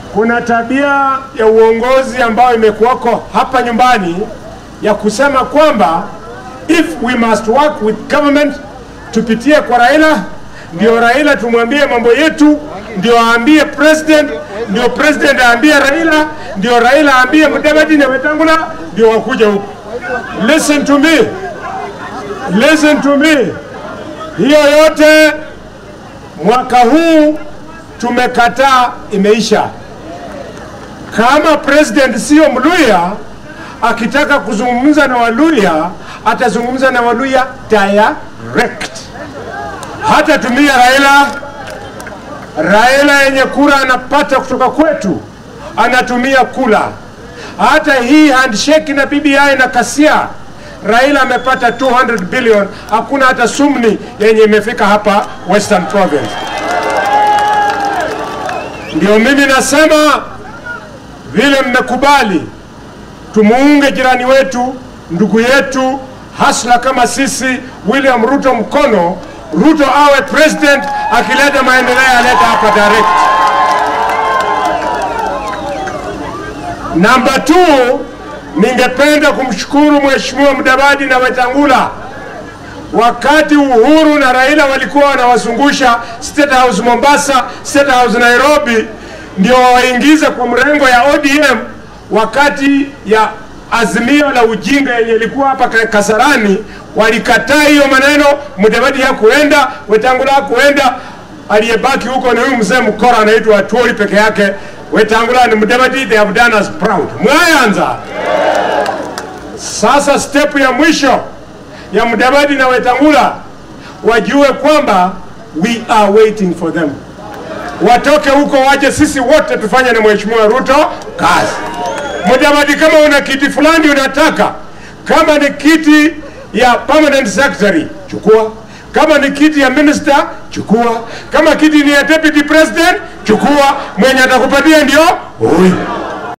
kuna tabia ya uongozi ambayo imekuwako hapa nyumbani ya kusema kwamba if we must work with government tupitie kwa Raila, ndio Raila tumwambie mambo yetu, ndio aambie president, ndio president aambie Raila, ndio Raila aambie Mudavadi na Wetangula, ndio wakuja huku. Listen to me, listen to me. Hiyo yote mwaka huu tumekataa, imeisha. Kama president sio Mluya, akitaka kuzungumza na Waluya atazungumza na Waluya direct, hata tumia Raila. Raila yenye kura anapata kutoka kwetu anatumia kula. Hata hii handshake na BBI na Kasia, Raila amepata 200 billion, hakuna hata sumni yenye imefika hapa Western Province. Ndio mimi nasema vile mmekubali tumuunge jirani wetu, ndugu yetu, hasla kama sisi, William Ruto mkono. Ruto awe president, akileta maendeleo aleta hapa direct. Namba two, ningependa kumshukuru Mheshimiwa Mudavadi na Wetangula wakati Uhuru na Raila walikuwa wanawazungusha State House Mombasa, State House Nairobi, ndio waingize kwa mrengo ya ODM wakati ya azimio la ujinga yenye ilikuwa hapa Kasarani, walikataa hiyo maneno. Mudavadi hakuenda, Wetangula hakuenda, aliyebaki huko ni huyu mzee mkora anaitwa Atuoli peke yake. Wetangula ni Mudavadi, they have done us proud. Mwayanza sasa, step ya mwisho ya Mudavadi na Wetangula wajue kwamba we are waiting for them, watoke huko waje, sisi wote tufanye na Mheshimiwa Ruto kazi. Mudavadi, kama una kiti fulani unataka, kama ni kiti ya permanent secretary chukua, kama ni kiti ya minister chukua, kama kiti ni ya deputy president chukua, mwenye atakupatia ndio huyu.